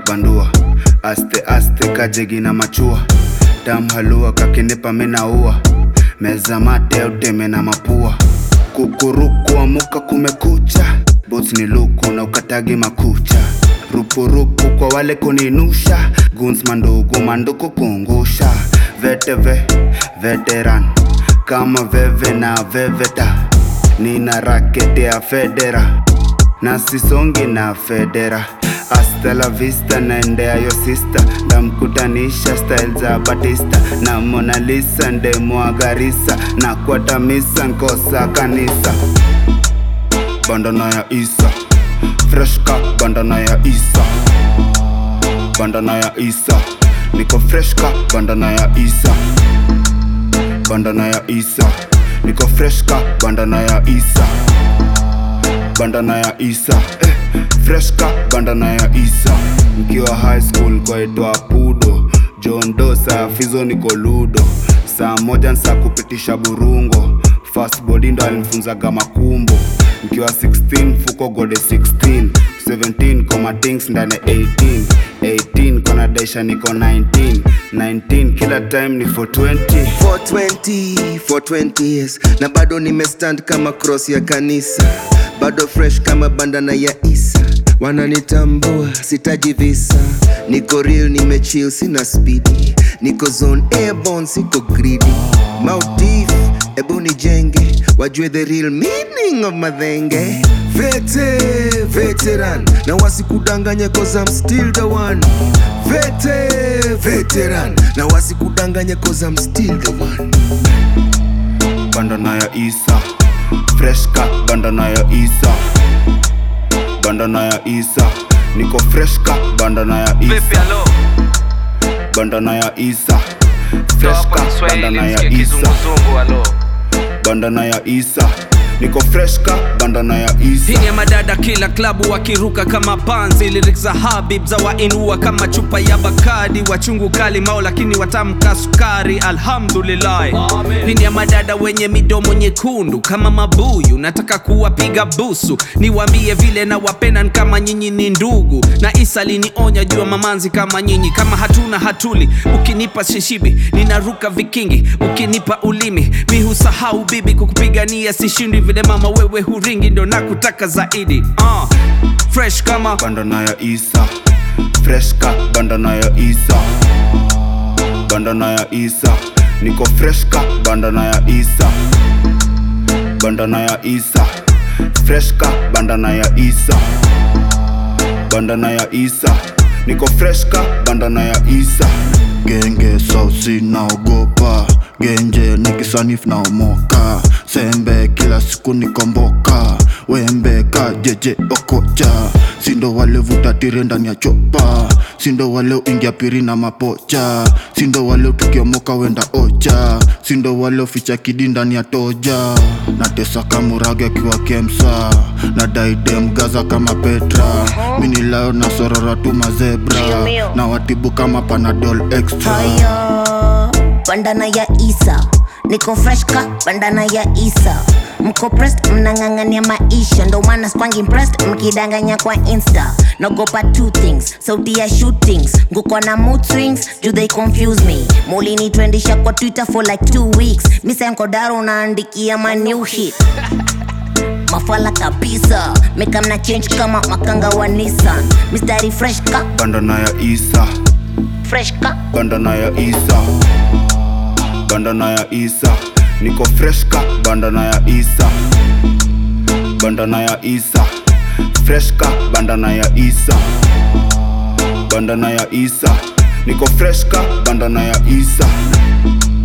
bandua aste aste kajegi na machua dam halua kakinipa minaua meza mate uteme na mapua kukuruku amuka kumekucha boots ni luku na ukatagi makucha rupurupu kwa wale kuninusha guns mandugu manduku kungusha veteve veteran kama veve na veveta nina rakete ya federa na sisongi na federa hasta la vista naendea yo sista ndamkutanisha style za batista na Mona Lisa ndemwagarisa na kwatamisa nkosa kanisa bandana ya isa fresh ka bandana ya isa bandana ya isa niko fresh ka bandana ya isa bandana ya isa niko fresh ka bandana ya isa bandana ya isa eh, fresh ka bandana ya isa mkiwa high school kwaitwa pudo John Dosa fizo niko ludo saa moja nsa kupitisha burungo fast body ndo alimfunzaga makumbo mkiwa 16 fuko gode 16 17 koma things ndani 18 18 kona daisha niko 19 19 kila time ni 420 420 420 years na bado nimestand kama cross ya kanisa bado fresh kama bandana ya isa wananitambua sitaji visa niko real nimechill sina spidi niko zone airborne siko greedy Maldive ebu nijenge wajue the real meaning of madhenge vete veteran na wasikudanganye cause I'm still the one vete veteran na wasikudanganye cause I'm still the one bandana ya isa fresh ka bandana ya isa bandana ya isa niko fresh ka bandana ya Vipi isa alo? bandana ya isa fresh Toa ka kwa Kiswahili bandana ya nisikie isa kizunguzungu alo. bandana ya isa niko fresh ka bandana ya isa Hii ni ya madada kila klabu wakiruka kama panzi lyrics za Habib za wainua kama chupa ya Bakadi wachungu kali mao lakini watamka sukari alhamdulillah Hii ni ya madada wenye midomo nyekundu kama mabuyu nataka kuwapiga busu niwaambie vile na wapenan kama nyinyi ni ndugu na Isa linionya jua mamanzi kama nyinyi kama hatuna hatuli ukinipa shishibi ninaruka vikingi ukinipa ulimi mi husahau bibi kukupigania sishindi vile mama wewe huringi ndo nakutaka zaidi uh, fresh kama bandana ya isa fresh ka bandana ya isa bandana ya isa niko fresh ka bandana ya isa bandana ya isa fresh ka bandana ya isa bandana ya isa niko fresh ka bandana ya isa genge sausi naogopa genje nikisanif naomoka sembe kila siku nikomboka wembe ka jeje okocha sindo wale vutatire ndani ya chopa sindo wale uingia piri na mapocha sindo wale tukiomoka wenda ocha sindo wale uficha kidi ndani ya toja natesa kamurage akiwa kemsa na daidem gaza kama petra minilayo na sorora tu mazebra na watibu kama panadol extra Haya, bandana ya Isa, niko fresh ka bandana ya Isa. Mko pressed, mnang'ang'ania maisha, ndo maana skwangi impressed mkidanganya kwa Insta. Nagopa two things, sauti ya shootings, nguko na mood swings, do they confuse me? Mulinitwendisha kwa Twitter for like two weeks, misa nkodaro unaandikia ma new hit mafala kabisa meka mna change kama makanga wa Nissan mistari fresh ka bandana ya isa fresh ka bandana ya isa bandana ya isa niko fresh ka bandana ya isa bandana ya isa fresh ka bandana ya isa bandana ya isa niko fresh ka bandana ya isa